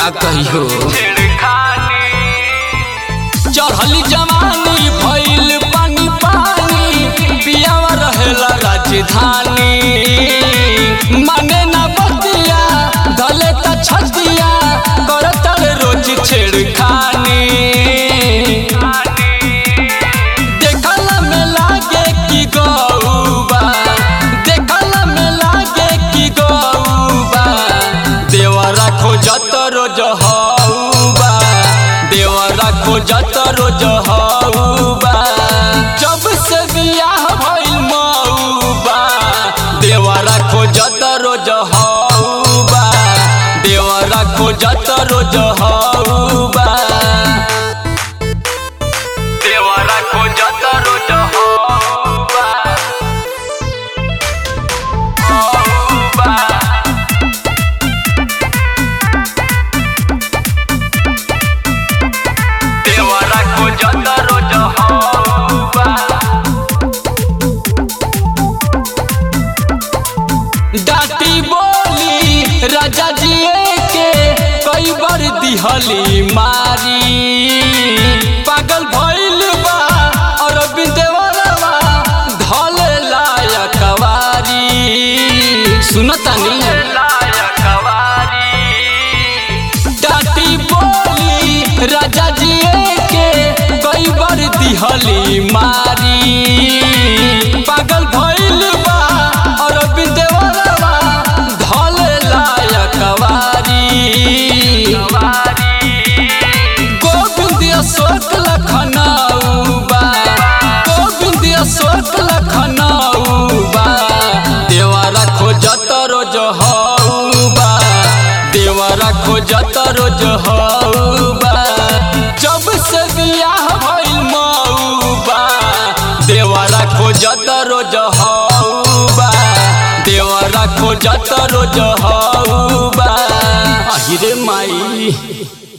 कहियो चढ़ली जवानी भइल पानी पानी पियावा रहेला राजधानी माने ना बतिया धले त छतिया करतल रोज छेड़खानी देखला में लागे कि गौबा देखला में लागे कि गौबा देवरा खोजत रोज हौबा देवरा खोजत रोज हौबा जब से बियाह भइल मौबा देवरा खोजत रोज हौबा देवरा खोजत रोज हौबा देवरा खोजत रोज हौबा हौबा देवरा खोजत रोज हौबा डाटी बोली राजा जी के कई बार दिहली मारी पागल भइल बा अरविंद देवरवा धले लायक कवारी सुनतानी डाटी बोली राजा जी के कई बार दिहली मारी पागल भइल बा अरविंद देवरवा धले लायक कवारी गोविंद अशोक लखनऊबा गोविंद अशोक लखनऊबा देवरा खोजत रोज हौबा देवरा खोजत रोज हौबा जब से बियाह भइल मौबा देवरा खोजत रोज हौबा देवरा खोजत रोज हौबा अहिरे माई